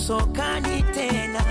usokani tena.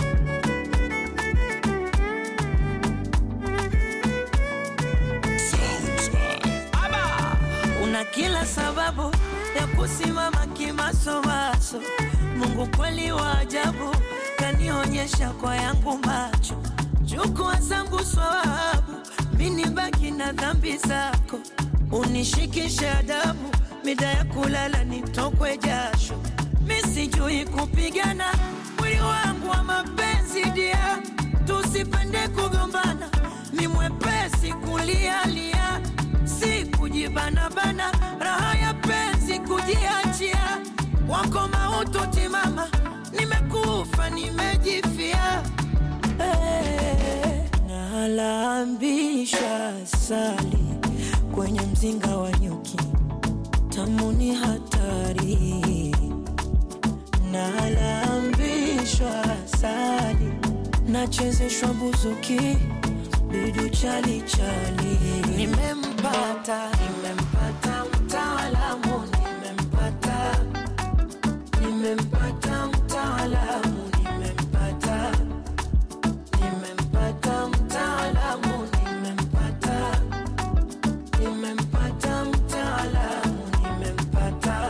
Una kila sababu ya kusimama kimasomaso. Mungu kweli wa ajabu, kanionyesha kwa yangu macho. Chukua zangu swawabu, mini baki na dhambi zako. Unishikishe adabu, mida ya kulala nitokwe jasho. Mi sijui kupigana, mwili wangu wa mapenzi dia, tusipende kugombana. Mi mwepesi kulialia, si kujibanabana, raha ya penzi kujiachia. Wako mautu timama, nimekufa nimejifia. Hey, nalambisha sali kwenye mzinga wa nyuki, tamu ni hatari. Nalambishwa sali, nachezeshwa buzuki, bidu chali chali. Nimempata, nimempata mtaalamu, nimempata, nimempata mtaalamu, nimempata, nimempata mtaalamu, nimempata, nimempata mtaalamu, nimempata.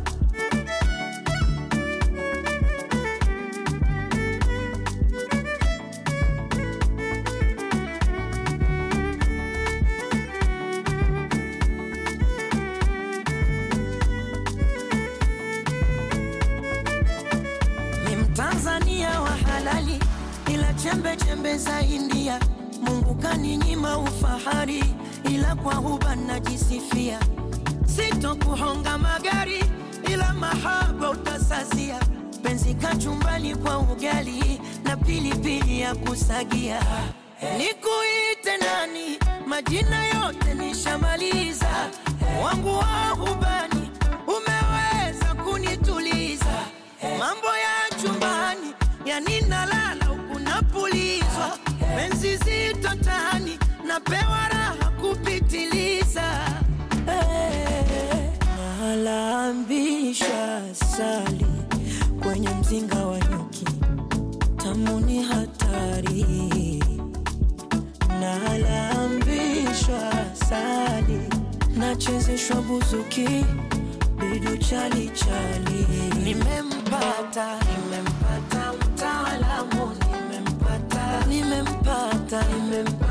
ni Mtanzania wa halali, ila chembe chembe za India. Mungu kaninyima ufahari, ila kwa huba najisifia. Sitokuhonga magari, ila mahaba utasazia. Penzi kachumbali kwa ugali na pilipili ya kusagia. Nikuite nani? Majina yote nishamaliza, wangu wa hubani umeweza kunituliza mambo ya chumbani yani nalala huku napulizwa penzi zito tani napewa raha kupitiliza hey, nalambisha sali kwenye mzinga wa nyuki tamu ni hatari nalambishwa sali nachezeshwa buzuki bidu chali chali nimempata nimempata mtaalamu nimempata nimempata nimempata